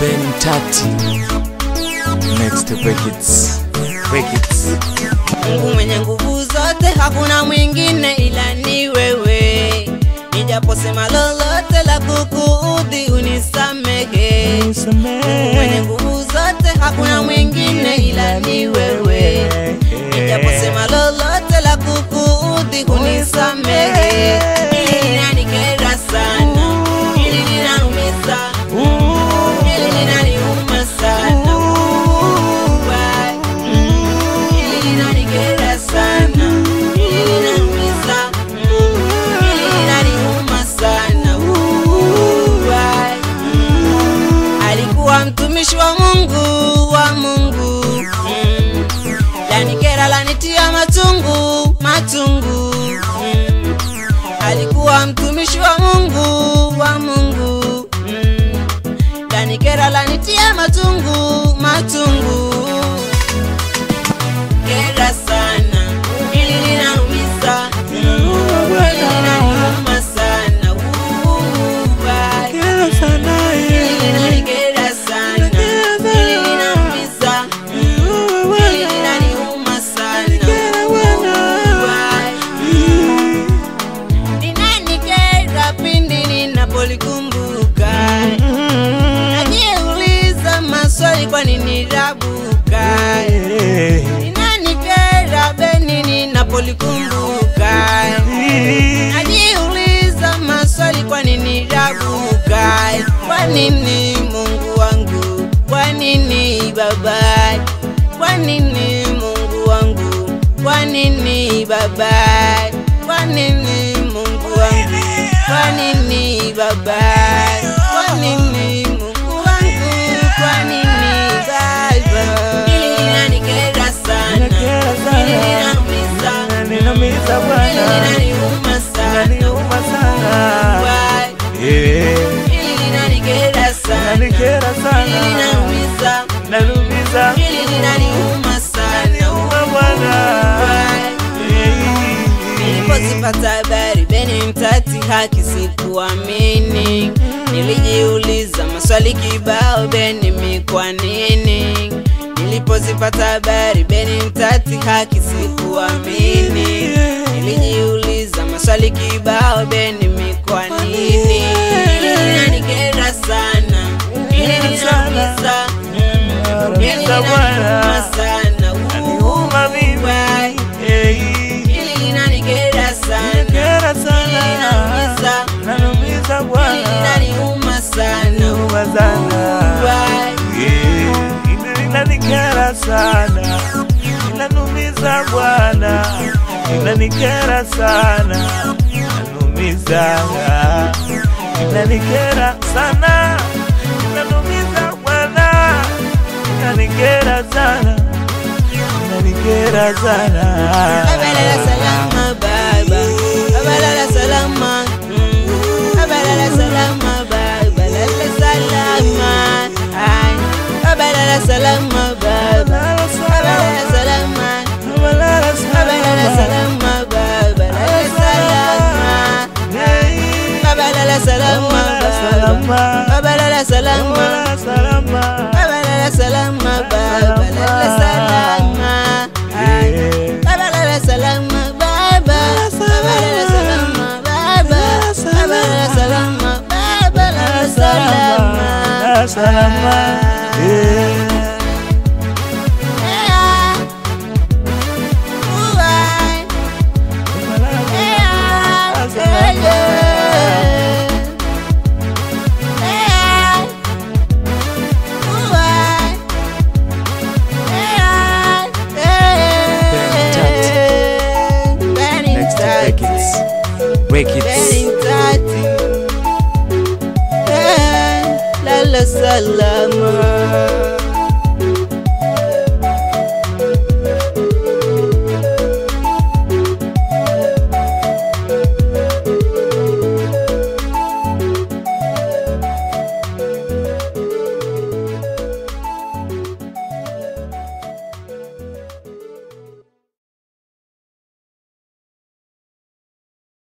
Ben Tati. Next break it. Break it. Mungu mwenye nguvu zote, hakuna mwingine ila ni wewe. Nijaposema lolote la kukuudhi, unisamehe. Mungu mwenye nguvu zote, hakuna mwingine ila ni wewe. Nijaposema lolote la kukuudhi, unisamehe. Hili linanikera sana, hili linaumiza, hili linaniuma sana. Why? Hili linanikera sana, hili linaumiza, hili linaniuma sana. Why? Alikuwa mtumishi wa Mungu wa Mungu mm. Lanikera lanitia matungu matungu mm. Alikuwa mtumishi wa Mungu wa Mungu mm. Lanikera lanitia matungu matungu kera sana, hili linaumiza, hili linaniuma sana. Why? Hili linanikera sana, hili linaumiza, hili linaniuma sana. Why? Linanikera pindi ninapolikumbuka, najiuliza maswali, kwa nini rabuka? Linanikera beni ninapolikumbuka, najiuliza maswali, kwa nini rabuka? Kwa nini Mungu wangu? Kwa nini Baba? Kwa nini Mungu wangu? Kwa nini Baba? Kwa nini Mungu wangu? Kwa nini Baba? Kwa nini Mungu wangu? Kwa nini Baba? Hili linanikera sana, hili linaumiza, hili linaniuma sana. Why? Hili linanikera sana, hili linaumiza, hili linaniuma sana. Why? Nilipozipata habari Beni Mtati haki sikuamini, nilijiuliza maswali kibao, Beni mi kwa nini? Nilipozipata habari Beni Mtati haki sikuamini, nilijiuliza maswali kibao, Beni mi kwa nini? Hili linanikera sana, hili linaumiza, mm, hili linaniuma sana. Why? Hili linanikera sana, hili linaniuma sana. Why? inanikera sana, inanumiza Bwana, inanikera sana, inanumiza, inanikera sana, inanumiza Bwana, inanikera sana, inanikera sana. Abalala salama baba, abalala salama, mm. abalala salama baba, lala salama, ay. abalala salama baba, abalala salama, abalala salama baba, lala salama, abalala salama baba, abalala salama, abalala salama baba, lala salama, ay. Abalala salama baba, abalala salama baba, abalala salama baba, lala salama. Salama, eh. Yeah. Ooh, I- yeah, yeah, yeah. Yeah. Ooh, I- yeah, yeah. Benny Next break Tati. it. Break it. Benny Tati. Eh, Lala salama